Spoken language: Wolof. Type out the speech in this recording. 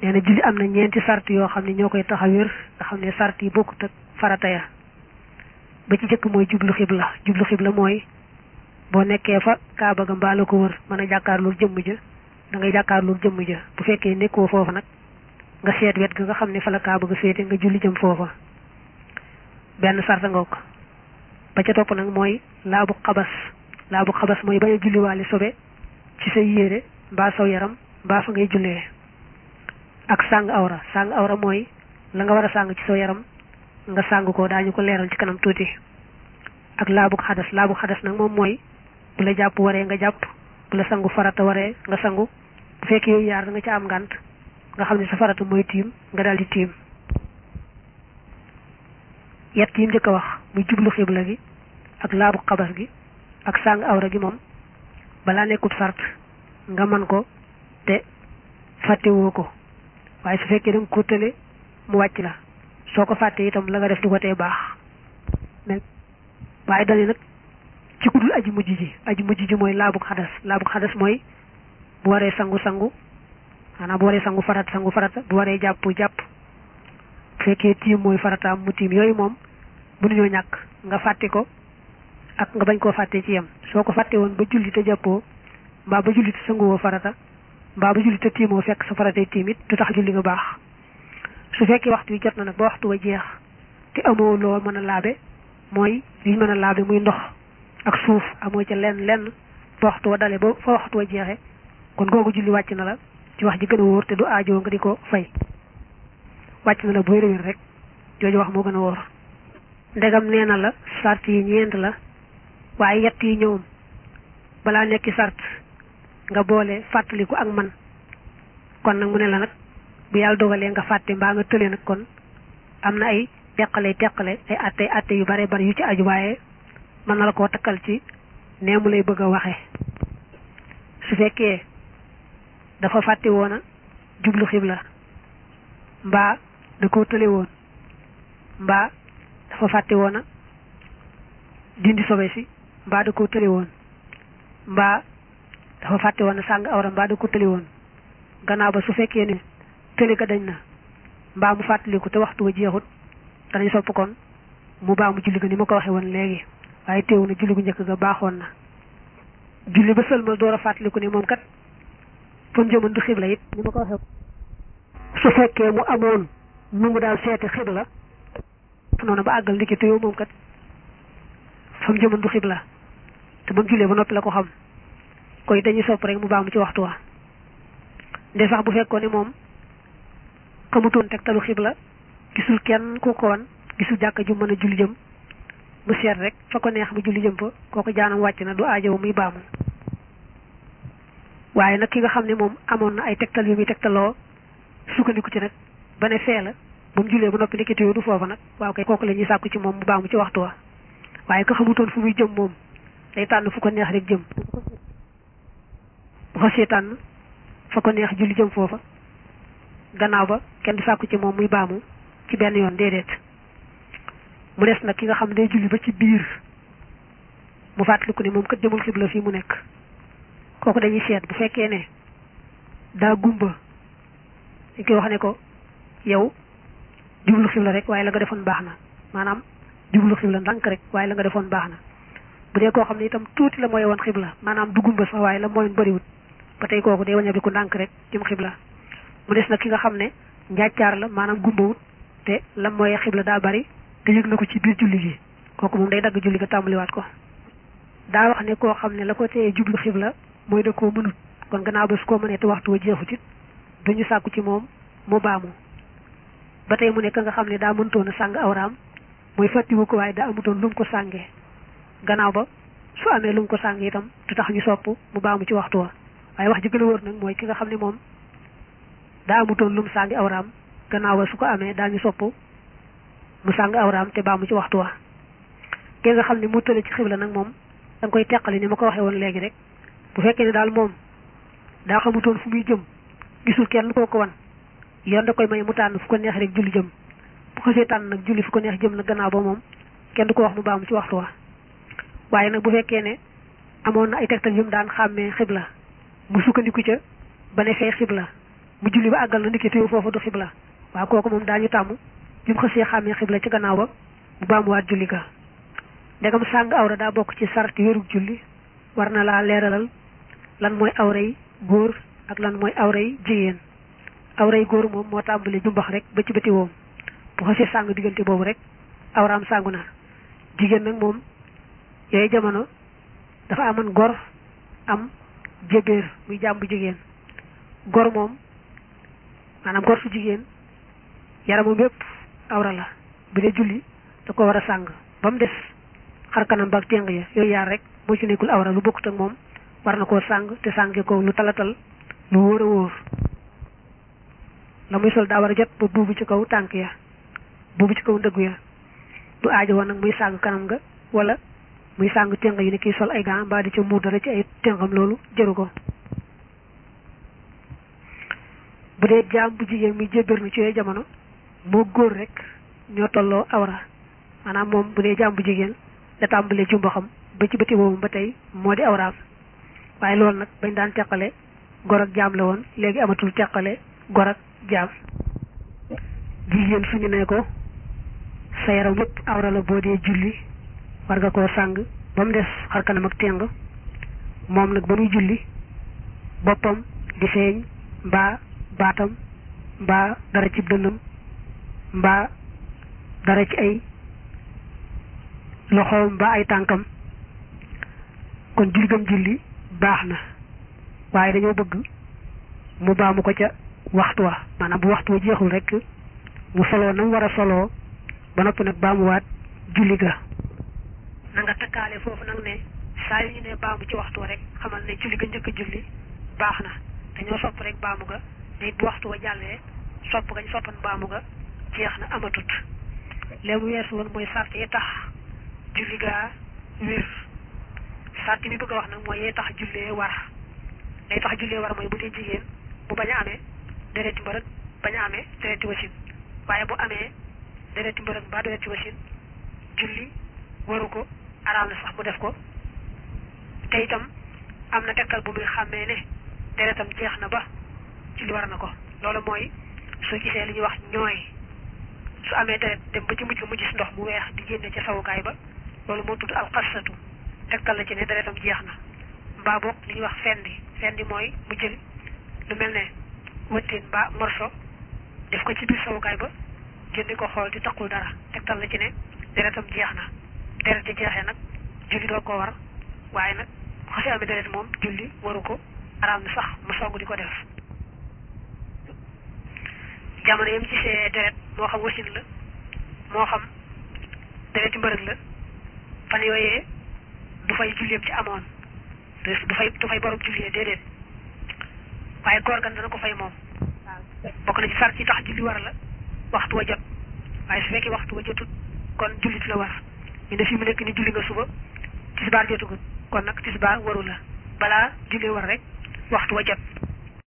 nee na julli am na ñeenti sart yoo xam ne ñoo koy tax a wér nga xam ne sart yi bokkut ak farata ya ba ci jëkk mooy jublu xibla jublu xibla mooy boo nekkee fa kaaba ga mbaa la ko wër mën a jàkkaarloog jëmm ja da ngay jàkkaarloog jëmm ja bu fekkee nekkoo foofa nag nga seet wet ga nga xam ne fa la kaaba ga féete nga julli jëm foofa benn sarta nga ko ba ca topp nag mooy laabu xabas laabu xabas mooy bañ a julliwaale sobe ci say yére mbaa saw yaram mbaa fa ngay jullee ak sàng awra sàng awra mooy la nga war a sàng ci saw yaram nga sàng ko daañu ko leeral ci kanam tuuti ak laabu xadas laabu xadas nag moom mooy bu la jàpp waree nga jàpp bu la sangu farata waree nga sangu bu fekkee yooyu yaar da nga ca am ngànt nga xam ne sa farata mooy tiim nga daal di tiim yett yi njëkk a wax muy jublu xibla gi ak laabu xabas gi ak sàng awra gi moom balaa nekkut sart nga man ko te fàttewoo ko waaye su fekkee da nga ko tële mu wàcc la soo ko fàttee itam la nga def di ko tee baax waaye dani nag ci kudul aji mujj ji aji mujj ji mooy laabu xadas laabu xadas mooy bu waree sangu sangu maanaam bu waree sangu farat sangu farata bu waree jàpp jàpp bu fekkee tiim mooy farataam mu tiim yooyu moom mënuñoo ñàkk nga fàtte ko ak nga bañ koo fàtte ci yem soo ko fàtte woon ba julli te jàppoo mbaa ba julli te sanguwoo farata mbaa ba julli te tiimoo fekk sa faratay tiim it du tax julli nga baax su fekkee waxtu wi jot na nag ba waxtu wa jeex te amoo loo mën a laabe mooy liñ mën a laabe muy ndox ak suuf amoo ca lenn lenn ba waxtu wa dale ba fa waxtu wa jeexe kon googu julli wàcc na la ci wax ji gën a wóor te du aajoo nga di ko fay wàcc na la bu wér rek jooju wax moo gën a wóor ndegam nee na la sart yi ñeent la waaye yett yi ñoom balaa nekki sart nga boole fàttaliku ak man kon nag mu ne la nag bu yàlla dogalee nga fàtte mbaa nga tële nag kon am na ay teqale teqale ay atte atte yu bare bari yu ci aju waaye mën na la koo takkal ci nee mu lay bëgg a waxe su fekkee dafa fàtte woon a jublu xibla mbaa da koo tële woon mbaa dafa fàtte woon a dindi sobe si mbaa da koo tële woon mbaa dafa fàtte woon a sàng awra mbaa da ko tële woon gannaaw ba su fekkee ne tële ga dañ na mbaa mu fàttaliku te waxtu wa jeexut danañ sopp kon mu baa mu julli ga ni ma ko waxee woon léegi waaye teewu na julli gu njëkk ga baaxoon na julli ba sëlmal door a fàttaliku ne moom kat fa mu jëmoon du xibla it ni ma ko waxee su fekkee mu amoon nu mu daal seete xibla noonu ba àggal ndiki te yow moom kat fa mu jëmoon du xibla te ba mu jullee ba noppi la ko xam koy dañuy sopp rek mu baamu ci waxtu wa nde sax bu fekkoon ne moom xamutoon tegtalu xibla gisul kenn ku ko wan gisul jàkka ju mën a julli jëm mu seet rek fa ko neex mu julli jëm fa kooku jaanam wàcc na du aajowo muy baamu waaye nag ki nga xam ne moom amoon na ay tegtal yu muy tegtaloo sukkandiku ci nag ba ne fee la ba mu jullee ba noppi ndekete yoo du foofa nag waaw kay kooku la ñuy sàkku ci moom mu baamu ci waxtu wa waaye ko xamutoon fu muy jëm moom day tànn fu ko neex rek jëm bu xasee tànn fa ko neex julli jëm foofa gannaaw ba kenn du sàkku ci moom muy baamu ci benn yoon déedéet mu des nag ki nga xam ne day julli ba ci biir mu fàttaliku ne moom kat jëmul xibla fii mu nekk kooku dañuy seet bu fekkee ne daa gumba dañ koy wax ne ko yow jublu xibla rek waaye la nga defoon baax na maanaam jublu xibla ndànk rek waaye la nga defoon baax na bu dee koo xam ne itam tuuti la mooy woon xibla maanaam du gumba sax waaye la mooyoon bëriwut ba tey kooku day waña bi ku ndànk rek jëm xibla mu des nag ki nga xam ne njàccaar la maanaam gumbawut te la mooy xibla daa bari te yëg na ko ci biir julli gi kooku moom day dagg julli ga tàmbaliwaat ko daa wax ne koo xam ne la ko teye jublu xibla mooy da koo mënut kon gannaaw ba su ko mënee te waxtu wa jeexut it duñu sàkku ci moom mu baamu ba tey mu nekk nga xam ne daa mëntoon a sàng awraam mooy fàttiwu ko waaye daa amutoon lu mu ko sàngee gannaaw ba su amee lu mu ko sàng itam du tax ñu sopp mu baamu ci waxtu wa waaye wax ji gën a wóor nag mooy ki nga xam ne moom daa amutoon lu mu sàngi awraam gannaaw ba su ko amee daañu sopp mu sàng awraam te baamu ci waxtu wa ki nga xam ne mu tële ci xibla nag moom da nga koy teqali ni ma ko waxee woon léegi rek bu fekkee ne daal moom daa xamutoon fu muy jëm gisul kenn koo ko wan yoon da koy may mu tànn fu ko neex rek julli jëm bu xasee tànn nag julli fu ko neex jëm nag gannaaw ba moom kenn du ko wax mu baamu ci waxtu wa waaye nag bu fekkee ne amoon na ay tegtal yu mu daan xàmmee xibla mu sukkandiku ca ba ne fee xibla mu julli ba àggal na ndiki téew foofu du xibla waaw kooku moom daañu tàmm bi mu xësee xàmmee xibla ci gannaaw ba mu baamuwaat julli ga ndegam sàng awra daa bokk ci sarti wérug julli war na laa leeralal lan mooy awra yi góor ak lan mooy awra yi jigéen awra yi góor moom moo tàmbali jumbax rek ba ci bëti woom bu xësee sàng diggante boobu rek awraam sàngu na jigéen nag moom yooyu jamono dafa amoon gor am jébéer muy jaam bu jigéen gor moom maanaam gor su jigéen yaramam yépp awra la bu dee julli da ko war a sàng ba mu des xar kanam ba ak téng ya yooyu yaar rek moo ci nekkul awra lu bokkut ak moom war na koo sàng te sànge ko lu talatal lu wóor a wóor la muy sol daa war a jot ba buubu ci kaw tànk ya buubu ci kaw ndëggu ya du aajo woon nag muy sàng kanam nga wala muy sàng téng yi ne kii sol ay gants mbaa di ca muur dara ci ay téngam loolu jëru ko bu dee jaam bu jigéen muy jébbér na ci yooyu jamono moo góor rek ñoo tolloo awra maanaam moom bu dee jaam bu jigéen da tàmbalee jumbaxam ba ci bëti boobu ba tey moo di awraam waaye loolu nag bañ daan teqale gor ak jaam la woon léegi amatul teqale gor ak jaam jigéen suñu ne ko sa yaram yépp awra la boo dee julli war nga koo sàng ba mu des xar kanam ak téng moom nag ba muy julli boppam di feeñ mbaa baatam mbaa dara ci dënnam mbaa dara ci ay loxoom mbaa ay tànkam kon julli gam julli baax na waaye dañoo bëgg mu baamu ko ca waxtu wa maanaam bu waxtu wa jeexul rek mu soloo nam war a soloo ba noppi nag baamuwaat julli ga na nga takkaale foofu nag ne saa yu ñu ne baamu ci waxtu wa rek xamal ne julli ga njëkk a julli baax na dañoo sopp rek baamu ga ne bu waxtu wa jàllee sopp gañ soppan baamu ga jeex na amatut léegi mu weesu woon mooy sart yi tax julli gaa wér sart bi bëgg a wax nag mooy yee tax jullee war lay tax jullee war mooy bu dee jigéen bu bañ a amee dereti mbërëg bañ a amee dereti wasin waaye bu amee dereti mbërëg mbaa dereti wasin julli waru ko araam na sax mu def ko te itam am na tegtal bu muy xàmmee ne deretam jeex na ba julli war na ko loolu mooy soo gisee li ñuy wax ñooy su amee deret dem ba ci mujj mu gis ndox mu weex di génne ca sawukaay ba loolu moo tudd alxasatu tegtal la ci ne deretam jeex na mbaa boog li ñuy wax fendi fendi mooy mu jël lu mel ne wëtteen mbaa morso def ko ci biir sawukaay ba génne ko xool di taqul dara tegtal la ci ne deretam jeex na deret di jeexee nag julli doo ko war waaye nag xasi amee deret moom julli waru ko araam na sax mu song di ko def jamono yam ci see deret moo xam wasin la moo xam dereti mbërëg la fan yooyee du fay julleem ci amoon du fay du fay borom jullee déedéet waaye góor gan dana ko fay moom bokk na ci sar ci tax julli war la waxtu wa jot waaye su fekkee waxtu wa jotut kon jullit la war ñu ne fi mu nekk ni julli nga suba tisbaar jotugut kon nag tisbaar waru la balaa jullee war rek waxtu wa jot